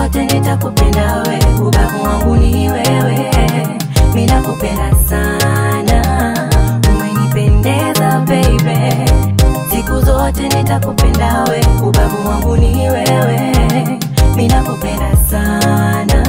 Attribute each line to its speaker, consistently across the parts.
Speaker 1: zote nitakupenda we, ubavu wangu ni wewe, mi nakupenda sana, umenipendeza baby, siku zote nitakupenda we, ubavu wangu ni wewe, mi nakupenda sana.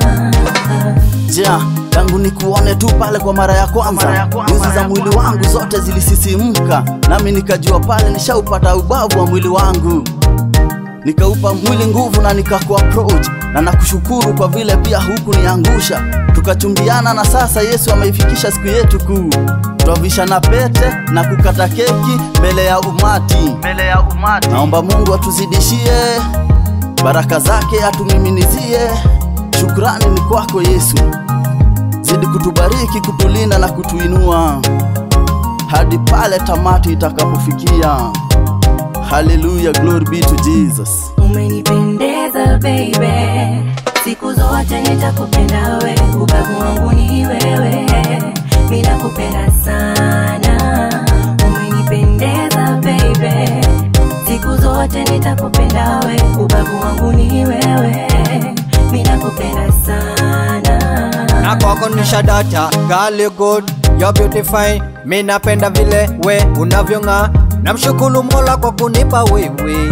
Speaker 2: ja tangu nikuone tu pale kwa mara ya kwanza nyuzi za mwili wangu zote zilisisimka nami nikajua pale nishaupata ubavu wa mwili wangu nikaupa mwili nguvu na nikakuapproach na nakushukuru kwa vile pia huku niangusha tukachumbiana na sasa yesu ameifikisha siku yetu kuu twavishana pete na kukata keki mbele ya umati mbele ya umati naomba mungu atuzidishie baraka zake atumiminizie shukrani ni kwako yesu zidi kutubariki kutulinda na kutuinua hadi pale tamati itakapofikia haleluya glory be to jesus
Speaker 1: Umenipendeza baby, siku zote nitakupenda we, ubavu wangu ni wewe, mi nakupenda sana. Umenipendeza baby, siku zote nitakupenda we, ubavu wangu ni wewe, mi nakupenda sana.
Speaker 3: na kwako ni shadata gali good you're beautify mi napenda vile we unavyong'aa namshukuru mola kwa kunipa wewe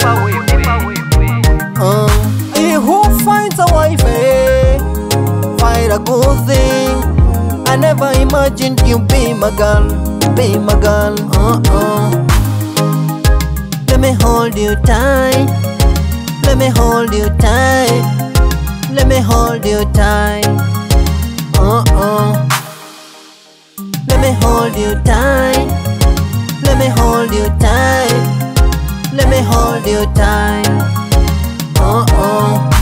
Speaker 3: uh, he who finds a wife eh, find a good thing I never imagined you be my girl be my girl uh-uh. let me hold you tight let me hold you tight let me hold you tight uh-uh. Let me hold you tight. Let me hold you tight. Let me hold you tight. Uh-uh.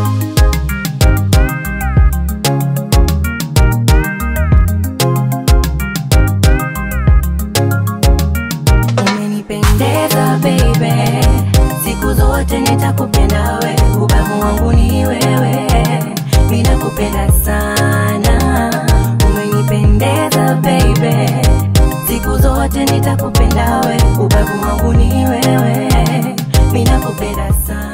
Speaker 1: Umenipendeza baby, siku zote nitakupenda we, ubavu wangu ni wewe, mi nakupenda sana. Umenipendeza baby, siku zote nitakupenda we, ubavu wangu ni wewe, mi nakupenda sana.